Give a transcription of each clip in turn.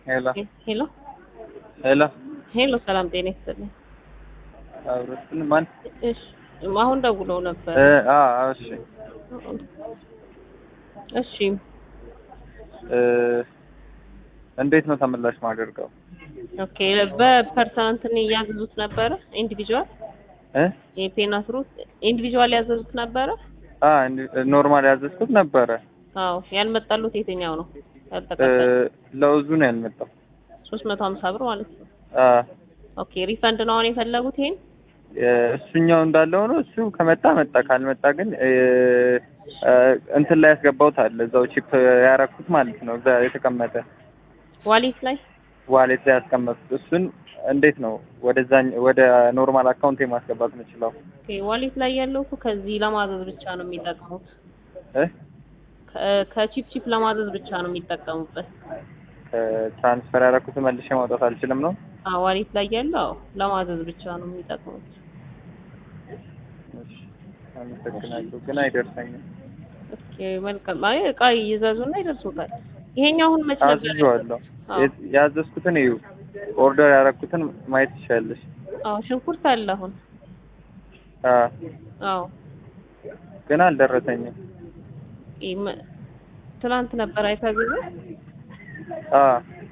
ሄሎ ሄሎ ሄሎ ሄሎ፣ ሰላም ጤና ይስጥልኝ። አብሮትን ማን? እሺ አሁን ደውለው ነበር። እ አ እሺ እሺ እ እንዴት ነው ተመላሽ ማደርገው? ኦኬ። በፐርሰናንት ነው ያዘዙት ነበረ ኢንዲቪጁዋል እ የፔናት ሩት ኢንዲቪጁዋል ያዘዙት ነበረ። አ ኖርማል ያዘዝኩት ነበረ። አዎ ያልመጣሉት የትኛው ነው? እ ያልተቀበለ ለውዙ ነው ያልመጣው። 350 ብር ማለት ነው። አ ኦኬ ሪፈንድ ነው አሁን የፈለጉት ይሄን? እሱኛው እንዳለ ሆኖ እሱ ከመጣ መጣ፣ ካልመጣ ግን እ እ እንትን ላይ ያስገባሁት አለ እዛው ቺፕ ያረኩት ማለት ነው። እዛ የተቀመጠ ዋሌት ላይ ዋሌት ላይ ያስቀመጡት እሱን እንዴት ነው ወደዛ ወደ ኖርማል አካውንት ማስገባት የምችለው? ኦኬ ዋሌት ላይ ያለው እኮ ከዚህ ለማዘዝ ብቻ ነው የሚጠቅሙት። እ ከ- ከቺፕ ቺፕ ለማዘዝ ብቻ ነው የሚጠቀሙበት። ትራንስፈር ያደረኩት መልሼ ማውጣት አልችልም ነው? አዎ ዋሌት ላይ ያለው አዎ ለማዘዝ ብቻ ነው የሚጠቅሙት። እሺ፣ አመሰግናለሁ። ግን አይደርሰኝም። ኦኬ መልካም። አይ እቃ ይዘዙና ይደርሱታል። ይሄኛው አሁን መች ነበር? አዝዤዋለሁ። አዎ የ- ያዘዝኩትን እዩ፣ ኦርደር ያደረኩትን ማየት ትችላለሽ። አዎ ሽንኩርት አለ አሁን። አ አዎ ግን አልደረሰኝም። ይም- ትናንት ነበር አይታዘዘ። አ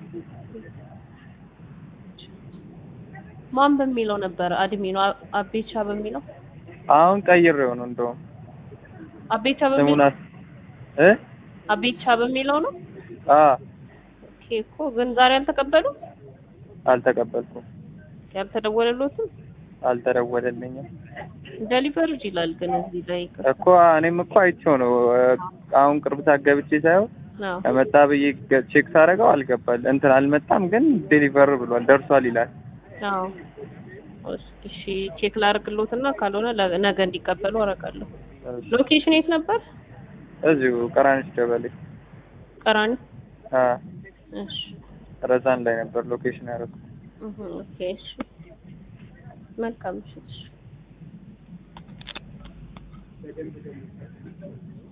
ማን በሚለው ነበር አድሚኑ አ- አቤቻ በሚለው አሁን ቀይሬው ነው እንደውም አቤቻ ስሙን በሚለው አስ እ አቤቻ በሚለው ነው። አ ኦኬ እኮ ግን ዛሬ አልተቀበሉ አልተቀበልኩም፣ ያልተደወለሎትም አልተደወለልኝም ደሊቨርድ ይላል ግን እዚህ ላይ እኮ እኔም እኮ አይቼው ነው እ፣ አሁን ቅርብ ሰዓት ገብቼ ሳይሆን አዎ ከመጣ ብዬ ገ- ቼክ ሳደርገው አልገባል እንትን አልመጣም፣ ግን ዴሊቨር ብሏል ደርሷል ይላል። አዎ እስኪ እሺ ቼክ ላድርግሎትና ካልሆነ ለ- ነገ እንዲቀበሉ አደርጋለሁ። ሎኬሽን የት ነበር? እዚሁ ቀራንሽ ደበሌ ቀራኒ። አ እሺ ረዛን ላይ ነበር ሎኬሽን ያደረኩት። እህ ኦኬ እሺ መልካም እሺ እሺ